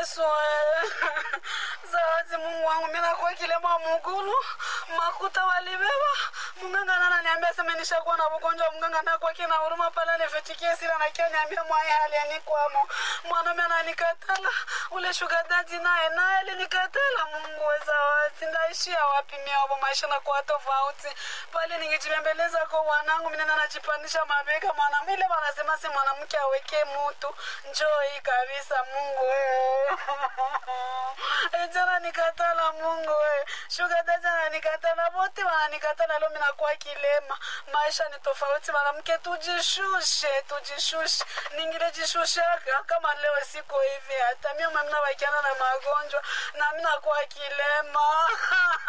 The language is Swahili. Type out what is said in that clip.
Yesu zawadi Mungu wangu, mimi nakuwa kilema mugulu makuta walibeba munganga nana niambia sema nishakuwa na ugonjwa munganga nakuwa kina huruma pala nifetikie sila na kia niambia mwaya hali anikwamo mwanaume ananikatala ule shuga dadi naye naye alinikatala Mungu we zawadi ndaishia wapi mia hapo maisha na kuwa tofauti pale ningejibembeleza kwa wanangu mimi najipandisha mabega mwanamke ile wanasema si mwanamke aweke mutu njoo hii kabisa Mungu wewe jana nikatala Mungu wewe shuga dada ananikatala wote wananikatala leo mimi nakuwa kilema maisha ni tofauti mwanamke tujishushe tujishushe ningile jishushe kama leo siko hivi hata mimi mimi nabakiana na magonjwa na mimi nakuwa kilema